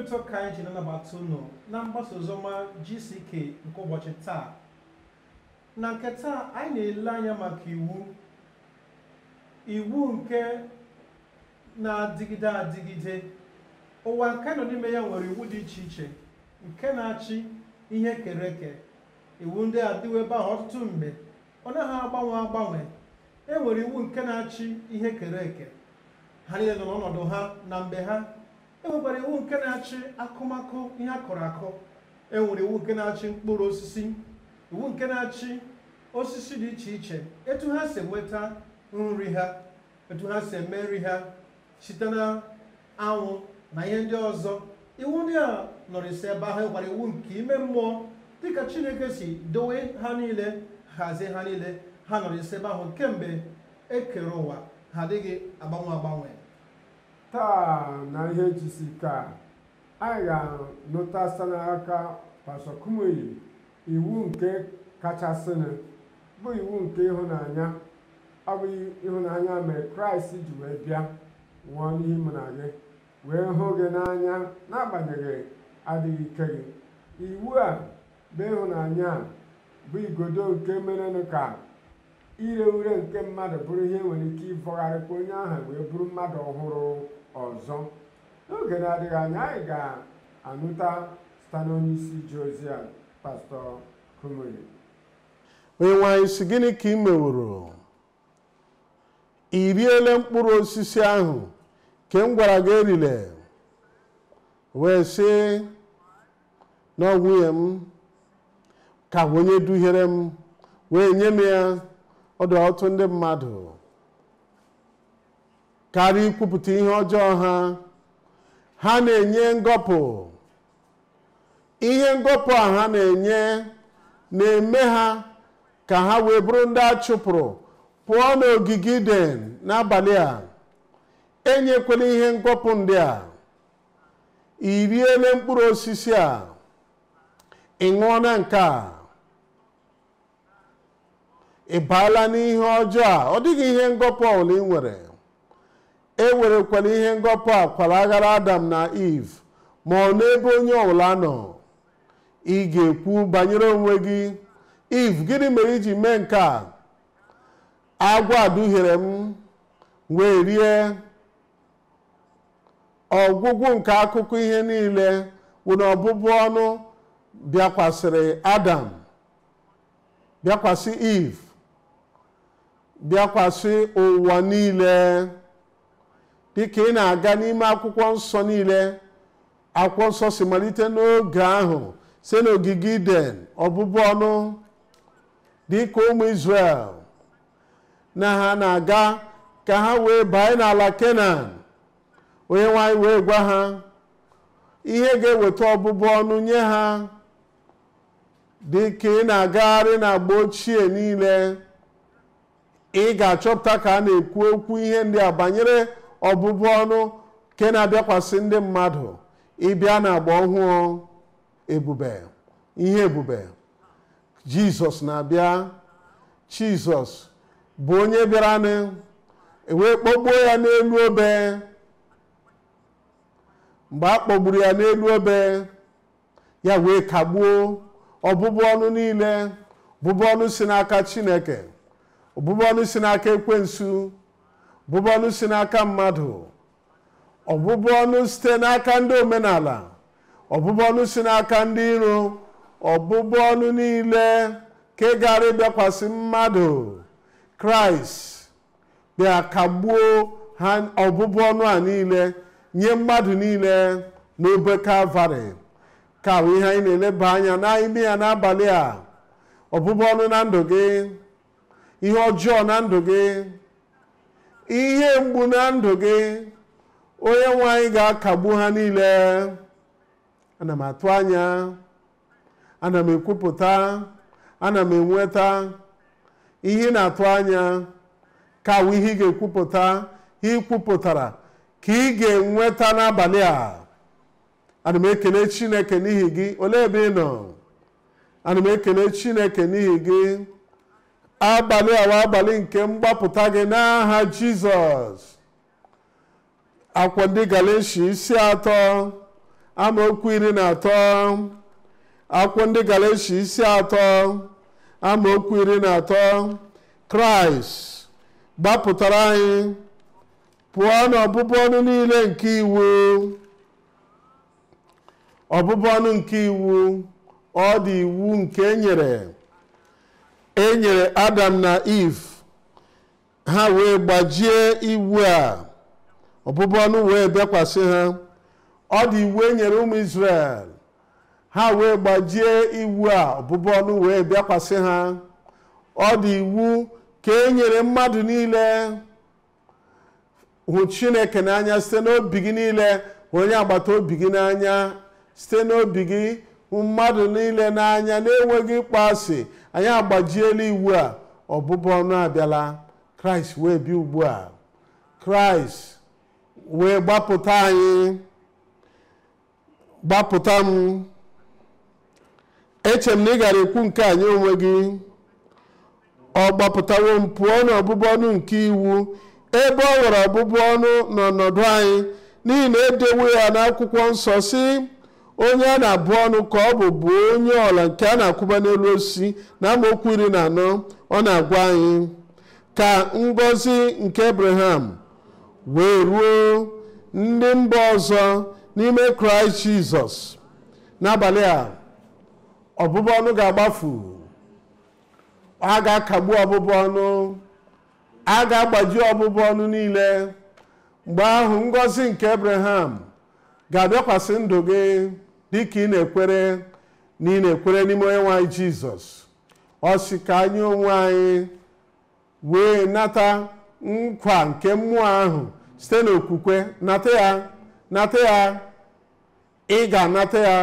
ụtọ ka anyị ji na-anabata unu na mgbasa oziọma GCK nke ụbọchị taa na nke taa anyị na-ele anya maka iwu iwu nke na-adịgide adịgide ụwa nke nọ n'ime ya nwere iwu dị iche iche nke na-achị ihe kere eke iwu ndị a dịwo ebe ahụ ọtụtụ mgbe ọ naghị agbanwe agbanwe e nwere iwu nke na-achị ihe kere eke ha niile nọ n'ọnọdụ ha na mgbe ha e nwekwara iwu nke na-achị akụmakụ ihe akụrụ akụ e nwere iwu nke na-achị mkpụrụ osisi iwu nke na-achị osisi dị iche iche etu ha si enweta nri ha etu ha si eme nri ha site na anwụ na ihe ndị ọzọ iwu ndị a nọrịsị ebe ahụ nwekwara iwu nke ime mmụọ dịka chineke si dowe ha niile hazie ha niile ha nọrịsị ebe ahụ kemgbe e kere ụwa ha adịghị agbanwe agbanwe taa na ihe jisi ka anyị ga-anụta site n'aka pastọ Kumuyi iwu nke kachasịnụ bụ iwu nke ịhụnanya ọ bụ ịhụnanya mere kraịst ji wee bịa nwụọ n'ihi mụ na gị wee hụ gị n'anya n'agbanyeghị adịghị ike gị iwu a bụ ịhụnanya a bụ igodo nke merenụ ka ire ure nke mmadụ bụrụ ihe nwere ike ịbọgharịkwa onye ahụ wee bụrụ mmadụ ọhụrụ ọzọ n'oge na-adịghị anya anyị ga-anụta site n'onye isi ji ozi a pastọ Kumuyi onye nwanyị si gịnị ka ị meworo i riele mkpụrụ osisi ahụ ke m gwara gị erile wee sị na ọ nwunye m ka onye duhiere m wee nye m ya ọdụ ọtụtụ ndị mmadụ karịa ikwupụta ihe ọjọọ ha ha na-enye ngọpụ ihe ngọpụ a ha na-enye na-eme ha ka ha wee bụrụ ndị a chụpụrụ pụọ n'ogige Iden n'abalị a enyekwela ihe ngọpụ ndị a i riele mkpụrụ osisi a ị ṅụọna nke a ị baala n'ihe ọjọọ a ọ dịghị ihe ngọpụ ọbụla ị nwere e werekwala ihe ngọpụ a kwalaghara Adam na Eve ma ọ n'ebe onye ọbụla nọ ị ga-ekwu banyere onwe gị Eve gịnị mere iji mee nke a agwọ a duhiere m wee rie ọgwụgwụ nke akụkọ ihe niile wụ na ọbụbụ ọnụ bịakwasịrị Adam bịakwasị Eve bịakwasị ụwa niile dịka ị na-aga n'ime akwụkwọ nsọ niile akwụkwọ nsọ si malite n'oge ahụ si n'ogige Iden ọbụbụ ọnụ dịka ụmụ Israel na ha na-aga ka ha wee banye n'ala Kenan onye nwanyị wee gwa ha ihe ga-eweta ọbụbụ ọnụ nye ha dịka ị na-agagharị n'agba ochie niile ị ga-achọpụta ka a na-ekwu okwu ihe ndị a banyere ọbụbụ ọnụ nke na-abịakwasị ndị mmadụ ịbịa n'agba ọhụụ ebube ihe ebube jizọs na-abịa jizọs bụ onye bịara wee kpọgbuo ya n'elu obe mgbe a kpọgburu ya n'elu obe ya wee kagbuo ọbụbụ ọnụ niile bụbụ ọnụ si n'aka chineke ọbụbụ ọnụ si n'aka ekwensu ọbụbụ ọnụ si n'aka mmadụ ọbụbụ ọnụ site n'aka ndị omenala ọbụbụ ọnụ si n'aka ndị iro ọbụbụ ọnụ niile ka ị gara ịbịakwasị mmadụ kraịst bịa kagbuo ha ọbụbụ ọnụ a niile nye mmadụ niile n'obe kalvarị ka bụ ihe anyị na-eleba anya n'ime ya n'abalị a ọbụbụ ọnụ na ndụ gị ihe ọjọọ na ndụ gị ihe mgbu na ndụ gị onye nwe anyị ga-akagbu ha niile ana m atụ anya ana m ekwupụta ana m enweta ihe ị na-atụ anya ka wụ ihe ị ga-ekwupụta ihe ị kwupụtara ka ị ga-enweta n'abalị a ana m ekele chineke n'ihi gị olee ebe ị nọ ana m ekele chineke n'ihi gị abalị awa abalị nke mgbapụta gị n'aha jizọs akwụkwọ ndị galatia isi atọ amaokwu iri na atọ akwụkwọ ndị galatia isi atọ amaokwu iri na atọ kraịst gbapụtara anyị pụọ n'ọbụbụ ọnụ niile nke iwu ọbụbụ ọnụ nke iwu ọ dị iwu nke enyere enyere adam na eve ha wee gbajie iwu a ọbụbụ ọnụ wee bịakwasị ha ọ dị iwu enyere ụmụ Israel ha wee gbajie iwu a ọbụbụ ọnụ wee bịakwasị ha ọ dị iwu ka e nyere mmadụ niile hụ Chineke n'anya site n'obi gị niile hụ onye agbata obi gị n'anya site n'obi gị hụ mmadụ niile n'anya na-enweghị ịkpọ asị anyị agbajiela iwu a ọbụbụ ọnụ abịala kraịst wee bịa ugbu a kraịst wee gbapụta anyị gbapụta m eche m na ị gara ekwu nke anyị onwe gị ọ gbapụtawo m pụọ n'ọbụbụ ọnụ nke iwu ebe ọ nwere ọbụbụ ọnụ n'ọnọdụ anyị n'ihi na edewo ya n'akwụkwọ nsọ si onye a na-abụ ọnụ ka ọ bụ bụ onye ọla nke a na-akwụba n'elu osisi na amaokwu iri na anọ ọ na-agwa anyị ka ngọzi nke abraham wee ruo ndị mba ọzọ n'ime kraịst jizọs n'abalị a ọbụbụ ọnụ ga-agbafu a ga-akagbu ọbụbụ ọnụ a ga-agbaji ọbụbụ ọnụ niile mgbe ahụ ngọzi nke abraham ga-abịakwasị ndụ gị dịka ị na-ekwere na ị na-ekwere n'ime onye nwanyị jizọs ọ sị ka anyị onwe anyị wee nata nkwa nke mmụọ ahụ site n'okwukwe nata ya nata ya ị ga-anata ya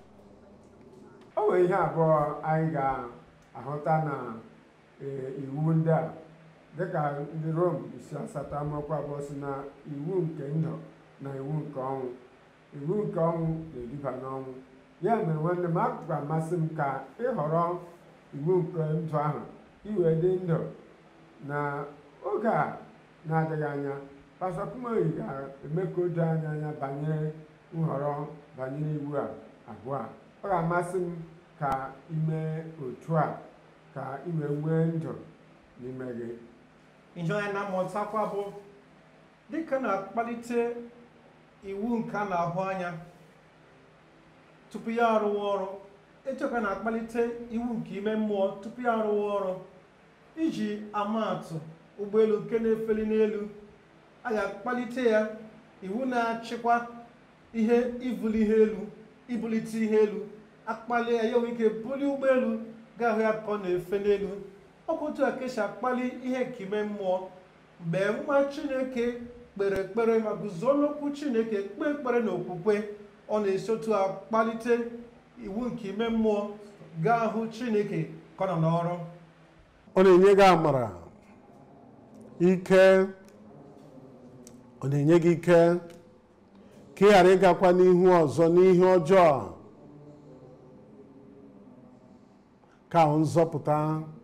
o nwere ihe abụọ anyị ga-ahụta na ee, iwu ndị a dịka ndị rom isi asatọ amaokwu abụọ si na iwu nke ndụ na iwu nke ọnwụ iwu nke ọnwụ na-eduba n'ọnwụ ya mere nwanne m akụkụ amasị m ka ịhọrọ iwu nke ndụ ahụ iwe dị ndụ na oge a na-adịghị anya pastọ Kumoyi ga-eme ka o doo anyị anya banyere nhọrọ banyere iwu a abụọ a ọ ga-amasị m ka ime otu a ka ị wee nwee ndụ n'ime gị ihe anyị na-amụtakwa bụ dịka na-akpalite iwu nke a na-ahụ anya tupu ya arụwa ọrụ echekwa na-akpalite iwu nke ime mmụọ tupu ya arụwa ọrụ iji amaatụ ụgbọelu nke na-efeli n'elu a ga-akpalite ya iwu na-achịkwa ihe ibuli ihe elu ibulite ihe elu akpali ya ya nwee ike bulie ụgbọelu ga-ahụ ya ka ọ na-efe n'elu ọkwa otu a ka esi akpali ihe nke ime mmụọ mgbe nwa chineke kpere ekpere ma guzo n'okwu chineke kpee ekpere na okwukwe ọ na-esi otu a kpalite iwu nke ime mmụọ gaa hụ chineke ka ọ nọ n'ọrụ ọ na-enye gị amara ike ọ na-enye gị ike ka ị ghara ịgakwa n'ihu ọzọ n'ihe ọjọọ ka ahụ nzọpụta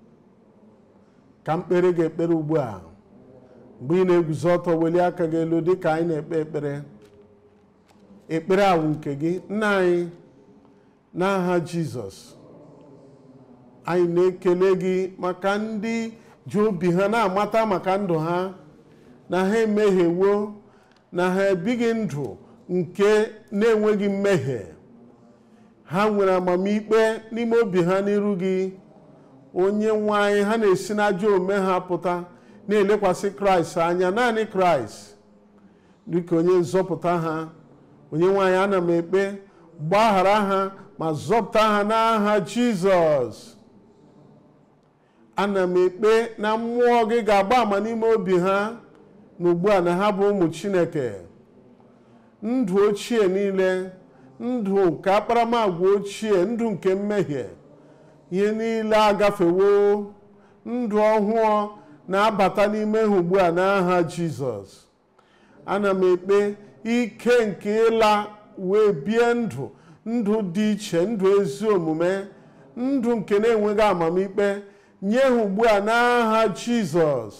ka mkpere gị ekpere ugbu a mgbe ị na-eguzo ọtọ welie aka gị elu dị ka anyị na-ekpe ekpere ekpere awụ nke gị nna anyị n'aha jizọs anyị na-ekele gị maka ndị ji obi ha na-amata maka ndụ ha na ha emehiewo na ha ebighị ndụ nke na-enweghị mmehie ha nwere amamikpe n'ime obi ha n'iru gị onye nwe anyị ha na-esi n'ajọ omume ha pụta na-elekwasị kraịst anya naanị kraịst dịka onye nzọpụta ha onye nwe anyị ana m ekpe gbaghara ha ma zọpụta ha n'aha jizọs ana m ekpe na mmụọ gị ga-agba ama n'ime obi ha na ugbu a na ha bụ ụmụ chineke ndụ ochie niile ndụ nke akparamagwa ochie ndụ nke mmehie ihe niile agafewo ndụ ọhụụ na-abata n'ime ha ugbu a n'aha jizọs ana m ekpe ike nke ịla wee bie ndụ ndụ dị iche ndụ ezi omume ndụ nke na-enweghị amamikpe nye ha ugbu a n'aha jizọs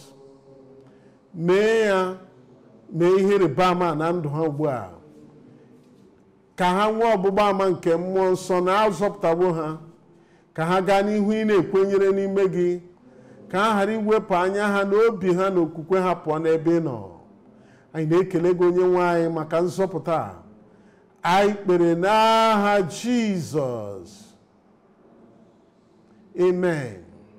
mee ya mee ihe ịrịba ama na ndụ ha ugbu a ka ha nwee ọgbụgba ama nke mmụọ nsọ na azọpụtawo ha ka ha gaa n'ihu ị na-ekwenyere n'ime gị ka ha ghara iwepụ anya ha na obi ha na okwukwe ha pụọ n'ebe ị nọ anyị na-ekele gị onye nwe anyị maka nzọpụta a. anyị kpere n'aha jizọs amen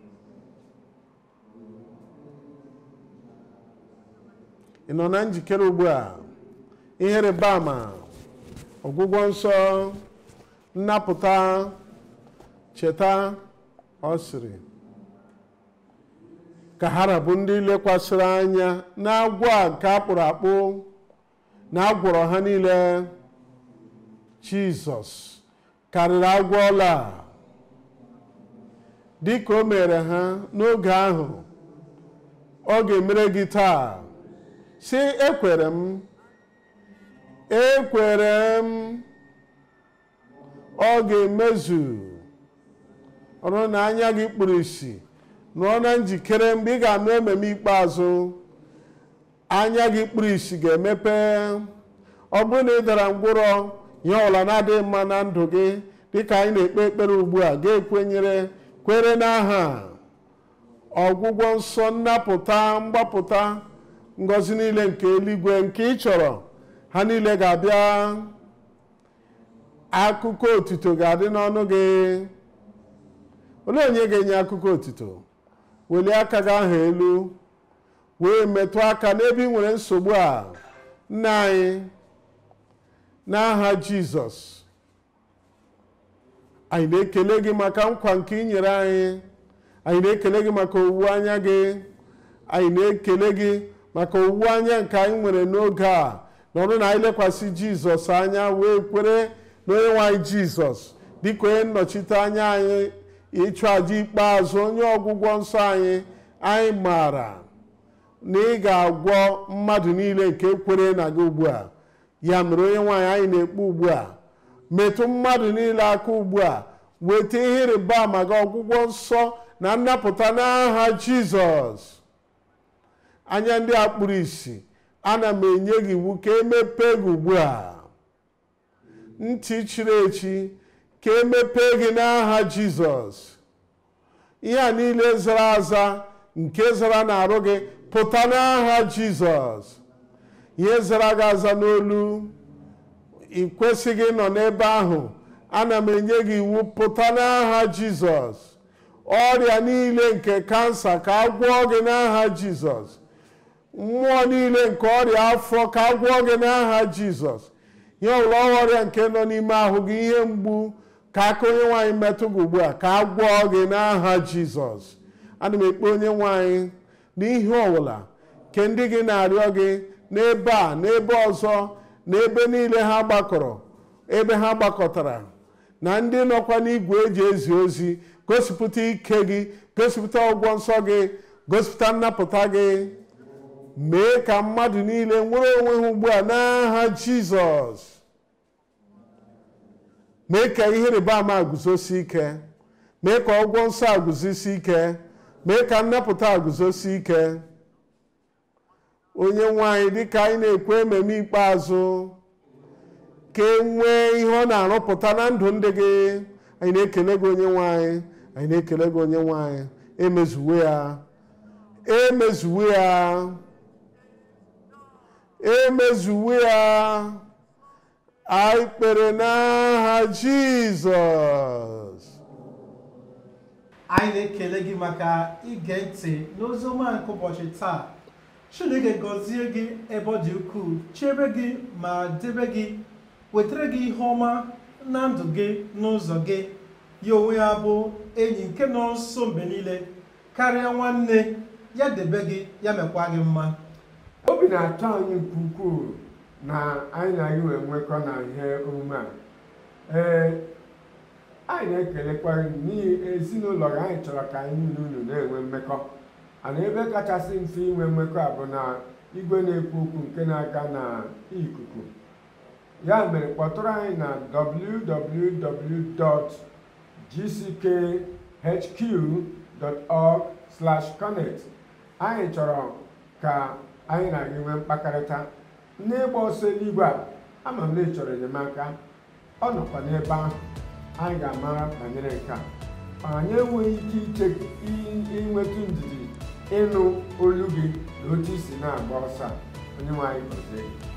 ị nọ na njikere ugbu a ihe rịba ama ọgwụgwọ nsọ nnapụta cheta ọ sịrị ka ha rabụ ndị lekwasịrị anya na-agwọ a nke akpụrụ akpụ na agwọrọ ha niile jizọs karịrị agwọ ọla a. dị ka o mere ha n'oge ahụ ọ ga-emere gị taa si ekwere m ekwere m ọ ga-emezu ọrụ na anya gị kpụrụ isi nọọ na njikere mgbe ị ga-anụ ememe ikpeazụ anya gị kpụrụ isi ga-emepe ọ bụrụ na ị dara ngwụrọ ihe ọbụla na-adịghị mma na ndụ gị dịka anyị na-ekpe ekpere ugbu a ga-ekwenyere kwere n'aha ọgwụgwọ nsọ nnapụta mgbapụta ngọzi niile nke eluigwe nke ị chọrọ ha niile ga-abịa akụkọ otito ga-adị n'ọnụ gị olee onye ga-enye akụkọ otito welie aka gị ahụ elu wee metụ aka n'ebe ị nwere nsogbu a nna anyị n'aha jizọs anyị na-ekele gị maka nkwa nke ị nyere anyị anyị na-ekele gị maka owuwe anya gị anyị na-ekele gị maka owuwe anya nke anyị nwere n'oge a n'ọrụ na anyị lekwasị jizọs anya wee kwere na onye nwe anyị jizọs dịka onye nnọchite anya anyị ịchụ aja ikpeazụ onye ọgwụgwọ nsọ anyị anyị maara na ị ga-agwọ mmadụ niile nke kwere na gị ugbu a ya mere onye nwaanyị anyị na-ekpe ugbu a metụ mmadụ niile aka ugbu a weta ihe ịrịba ama gị ọgwụgwọ nsọ na nnapụta n'aha jizọs anya ndị a kpụrụ isi ana m enye gị iwu ka emepee gị ugbu a ntị chiri echi ka emepee gị n'aha jizọs ihe a niile zara aza nke zara n'arụ gị pụta n'aha jizọs ihe zara gị aza n'olu ị kwesịghị ịnọ n'ebe ahụ ana m enye gị iwu pụta n'aha jizọs ọrịa niile nke kansa ka a gwọọ gị n'aha jizọs mmụọ niile nke ọrịa afọ ka a gwọọ gị n'aha jizọs ihe ọbụla ọrịa nke nọ n'ime ahụ gị ihe mgbu ka aka onye nwaanyị metụ gị ugbu a ka a gwọọ gị n'aha jizọs ana m ekpe onye nwaanyị n'ihe ọbụla nke ndị gị na-arịọ gị n'ebe a n'ebe ọzọ n'ebe niile ha gbakọrọ ebe ha gbakọtara na ndị nọkwa n'igwe eji ezi ozi gosipụta ike gị gosipụta ụgwọ nsọ gị gosipụta nnapụta gị mee ka mmadụ niile nwere onwe ha ugbu a n'aha jizọs mee ka ihe rịba ama guzosi ike mee ka ọgwọ nsọ a guzosi ike mee ka nnapụta a guzosi ike onye nwanyị dịka anyị na-ekwe ememe ikpeazụ ka e nwee ihe ọ na-arụpụta na ndụ ndị gị anyị na-ekele gị onye nwanyị anyị na-ekele gị onye nwanyị emezuwe ya emezuwe ya emezuwe ya anyị kpere n'aha jizọs anyị na-ekele gị maka ige ntị n'oziọma nke ụbọchị taa chineke gọzie gị ebe ọ dị ukwuu chebe gị ma debe gị wetara gị ihe ọma na ndụ gị n'ụzọ gị ya onwe ya bụ enyi nke nọ nso mgbe niile karịa nwanne ya debe gị ya mekwa gị mma obi na-atọ anyị nke ukwuu na anyị na gị wee nwekọ na ihe omume a ee anyị na-ekelekwa gị n'ihi ezinụlọ gị anyị chọrọ ka anyị na unu na-enwe mmekọ ana ebe kachasị mfe inwe mmekọ a bụ na igwe na-ekwu okwu nke na-aga na ikuku ya mere kpọtụrụ anyị na www.gckhq.org/connect anyị chọrọ ka anyị na gị nwee mkpakọrịta n'ịgba ọsọ eluigwe a ama m na ị chọrọ enyemaka ọ nọkwa n'ebe ahụ anyị ga-amara banyere nke a anyị enweghị ike iche inwetụ ndidi ịnụ olu gị na otu isi na-agba ọsọ a. onye nwe anyị gọzie gị